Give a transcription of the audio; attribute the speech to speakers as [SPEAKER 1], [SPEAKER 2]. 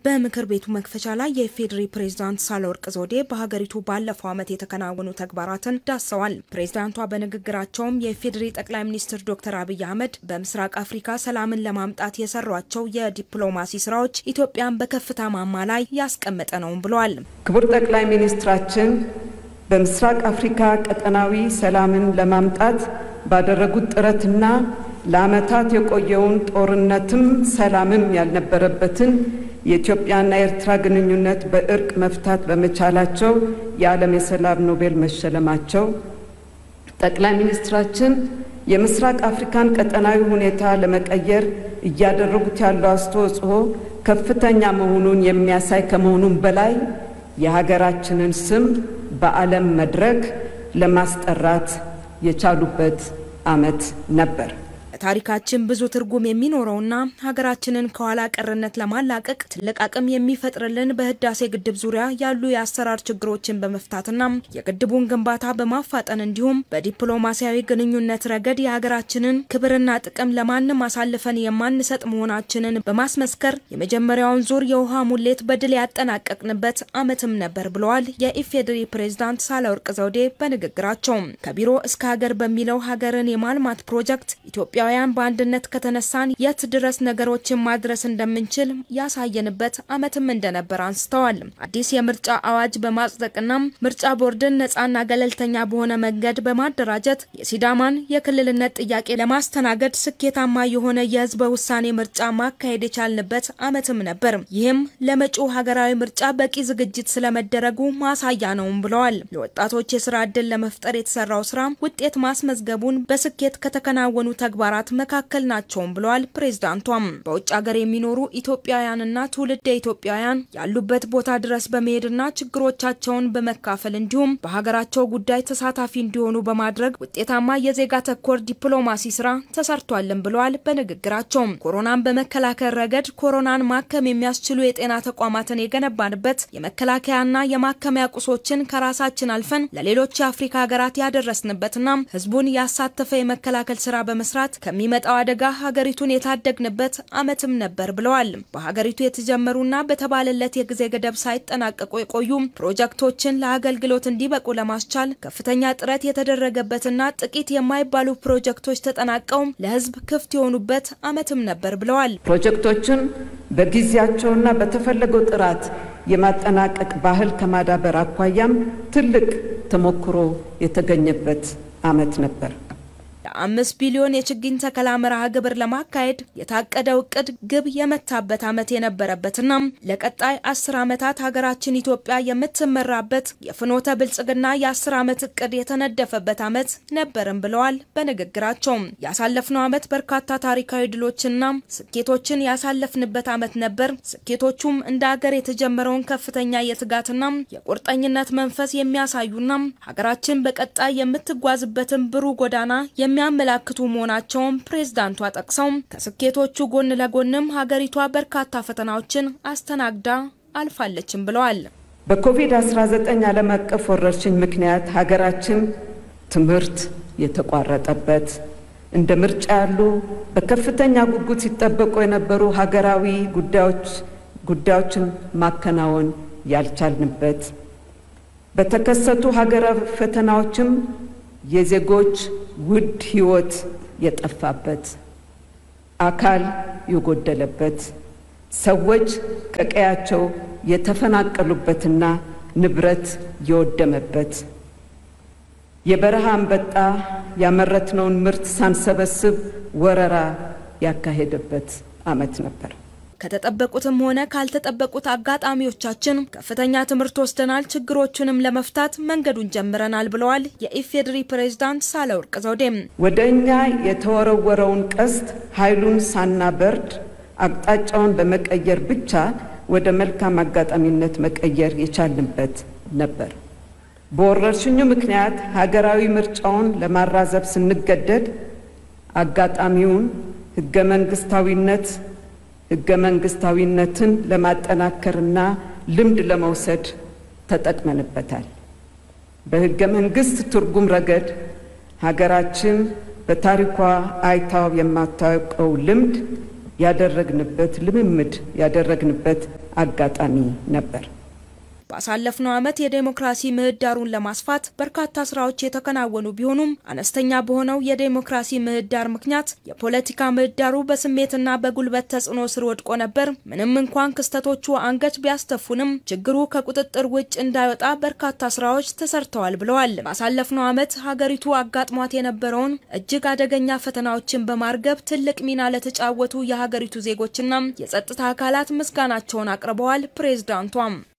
[SPEAKER 1] በምክር ቤቱ መክፈቻ ላይ የኢፌዴሪ ፕሬዝዳንት ሳህለወርቅ ዘውዴ በሀገሪቱ ባለፈው ዓመት የተከናወኑ ተግባራትን ዳሰዋል። ፕሬዝዳንቷ በንግግራቸውም የኢፌዴሪ ጠቅላይ ሚኒስትር ዶክተር አብይ አህመድ በምስራቅ አፍሪካ ሰላምን ለማምጣት የሰሯቸው የዲፕሎማሲ ስራዎች ኢትዮጵያን በከፍታ ማማ ላይ ያስቀመጠ ነውም ብለዋል።
[SPEAKER 2] ክቡር ጠቅላይ ሚኒስትራችን በምስራቅ አፍሪካ ቀጠናዊ ሰላምን ለማምጣት ባደረጉት ጥረትና ለዓመታት የቆየውን ጦርነትም ሰላምም ያልነበረበትን የኢትዮጵያና የኤርትራ ግንኙነት በእርቅ መፍታት በመቻላቸው የዓለም የሰላም ኖቤል መሸለማቸው፣ ጠቅላይ ሚኒስትራችን የምስራቅ አፍሪካን ቀጠናዊ ሁኔታ ለመቀየር እያደረጉት ያለው አስተዋጽኦ ከፍተኛ መሆኑን የሚያሳይ ከመሆኑም በላይ የሀገራችንን ስም በዓለም መድረክ ለማስጠራት የቻሉበት ዓመት ነበር።
[SPEAKER 1] ታሪካችን ብዙ ትርጉም የሚኖረውና ሀገራችንን ከኋላ ቀርነት ለማላቀቅ ትልቅ አቅም የሚፈጥርልን በህዳሴ ግድብ ዙሪያ ያሉ የአሰራር ችግሮችን በመፍታትና የግድቡን ግንባታ በማፋጠን እንዲሁም በዲፕሎማሲያዊ ግንኙነት ረገድ የሀገራችንን ክብርና ጥቅም ለማንም አሳልፈን የማንሰጥ መሆናችንን በማስመስከር የመጀመሪያውን ዙር የውሃ ሙሌት በድል ያጠናቀቅንበት ዓመትም ነበር ብለዋል የኢፌዴሪ ፕሬዝዳንት ሳህለወርቅ ዘውዴ በንግግራቸው። ከቢሮ እስከ ሀገር በሚለው ሀገርን የማልማት ፕሮጀክት ኢትዮጵያ ኢትዮጵያውያን በአንድነት ከተነሳን የት ድረስ ነገሮችን ማድረስ እንደምንችል ያሳየንበት ዓመትም እንደነበር አንስተዋል። አዲስ የምርጫ አዋጅ በማጽደቅና ምርጫ ቦርድን ነፃና ገለልተኛ በሆነ መንገድ በማደራጀት የሲዳማን የክልልነት ጥያቄ ለማስተናገድ ስኬታማ የሆነ የህዝበ ውሳኔ ምርጫ ማካሄድ የቻልንበት ዓመትም ነበር። ይህም ለመጪው ሀገራዊ ምርጫ በቂ ዝግጅት ስለመደረጉ ማሳያ ነውም ብለዋል። ለወጣቶች የስራ ዕድል ለመፍጠር የተሰራው ስራ ውጤት ማስመዝገቡን በስኬት ከተከናወኑ ተግባራት መካከል ናቸውም ብለዋል ፕሬዝዳንቷም። በውጭ ሀገር የሚኖሩ ኢትዮጵያውያንና ትውልደ ኢትዮጵያውያን ያሉበት ቦታ ድረስ በመሄድና ችግሮቻቸውን በመካፈል እንዲሁም በሀገራቸው ጉዳይ ተሳታፊ እንዲሆኑ በማድረግ ውጤታማ የዜጋ ተኮር ዲፕሎማሲ ስራ ተሰርቷልን ብለዋል። በንግግራቸው ኮሮናን በመከላከል ረገድ ኮሮናን ማከም የሚያስችሉ የጤና ተቋማትን የገነባንበት የመከላከያና የማከሚያ ቁሶችን ከራሳችን አልፈን ለሌሎች የአፍሪካ ሀገራት ያደረስንበትና ህዝቡን ያሳተፈ የመከላከል ስራ በመስራት ከሚመጣው አደጋ ሀገሪቱን የታደግንበት ዓመትም ነበር ብለዋል። በሀገሪቱ የተጀመሩና በተባለለት የጊዜ ገደብ ሳይጠናቀቁ የቆዩ ፕሮጀክቶችን ለአገልግሎት እንዲበቁ ለማስቻል ከፍተኛ ጥረት የተደረገበትና ጥቂት የማይባሉ ፕሮጀክቶች ተጠናቀው ለህዝብ ክፍት የሆኑበት ዓመትም ነበር ብለዋል።
[SPEAKER 2] ፕሮጀክቶችን በጊዜያቸውና በተፈለገው ጥራት የማጠናቀቅ ባህል ከማዳበር አኳያም ትልቅ ተሞክሮ የተገኘበት ዓመት ነበር።
[SPEAKER 1] የአምስት ቢሊዮን የችግኝ ተከላ መርሃ ግብር ለማካሄድ የታቀደው እቅድ ግብ የመታበት ዓመት የነበረበትና ለቀጣይ አስር ዓመታት ሀገራችን ኢትዮጵያ የምትመራበት የፍኖተ ብልጽግና የአስር ዓመት እቅድ የተነደፈበት ዓመት ነበርም ብለዋል። በንግግራቸው ያሳለፍነው ዓመት በርካታ ታሪካዊ ድሎችና ስኬቶችን ያሳለፍንበት ዓመት ነበር። ስኬቶቹም እንደ ሀገር የተጀመረውን ከፍተኛ የትጋትና የቁርጠኝነት መንፈስ የሚያሳዩና ሀገራችን በቀጣይ የምትጓዝበትን ብሩህ ጎዳና የሚያመላክቱ መሆናቸውን ፕሬዝዳንቷ ጠቅሰው ከስኬቶቹ ጎን ለጎንም ሀገሪቷ በርካታ ፈተናዎችን አስተናግዳ አልፋለችም ብለዋል።
[SPEAKER 2] በኮቪድ-19 ዓለም አቀፍ ወረርሽኝ ምክንያት ሀገራችን ትምህርት የተቋረጠበት፣ እንደ ምርጫ ያሉ በከፍተኛ ጉጉት ሲጠበቁ የነበሩ ሀገራዊ ጉዳዮች ጉዳዮችን ማከናወን ያልቻልንበት፣ በተከሰቱ ሀገራዊ ፈተናዎችም የዜጎች ውድ ሕይወት የጠፋበት፣ አካል የጎደለበት፣ ሰዎች ከቀያቸው የተፈናቀሉበትና ንብረት የወደመበት፣ የበረሃ አንበጣ ያመረትነውን ምርት ሳንሰበስብ ወረራ ያካሄደበት ዓመት ነበር።
[SPEAKER 1] ከተጠበቁትም ሆነ ካልተጠበቁት አጋጣሚዎቻችን ከፍተኛ ትምህርት ወስደናል፣ ችግሮቹንም ለመፍታት መንገዱን ጀምረናል ብለዋል የኢፌዴሪ ፕሬዝዳንት ሳህለወርቅ ዘውዴም።
[SPEAKER 2] ወደ እኛ የተወረወረውን ቀስት ኃይሉን ሳናበርድ አቅጣጫውን በመቀየር ብቻ ወደ መልካም አጋጣሚነት መቀየር የቻልንበት ነበር። በወረርሽኙ ምክንያት ሀገራዊ ምርጫውን ለማራዘብ ስንገደድ አጋጣሚውን ህገ መንግስታዊነት ህገ መንግስታዊነትን ለማጠናከርና ልምድ ለመውሰድ ተጠቅመንበታል። በህገ መንግስት ትርጉም ረገድ ሀገራችን በታሪኳ አይታው የማታውቀው ልምድ ያደረግንበት ልምምድ ያደረግንበት አጋጣሚ ነበር።
[SPEAKER 1] ባሳለፍነው ዓመት የዴሞክራሲ ምህዳሩን ለማስፋት በርካታ ስራዎች የተከናወኑ ቢሆኑም አነስተኛ በሆነው የዴሞክራሲ ምህዳር ምክንያት የፖለቲካ ምህዳሩ በስሜትና በጉልበት ተጽዕኖ ስር ወድቆ ነበር። ምንም እንኳን ክስተቶቹ አንገት ቢያስተፉንም ችግሩ ከቁጥጥር ውጭ እንዳይወጣ በርካታ ስራዎች ተሰርተዋል ብለዋል። ባሳለፍነው ዓመት ሀገሪቱ አጋጥሟት የነበረውን እጅግ አደገኛ ፈተናዎችን በማርገብ ትልቅ ሚና ለተጫወቱ የሀገሪቱ ዜጎችና የጸጥታ አካላት ምስጋናቸውን አቅርበዋል። ፕሬዝዳንቷም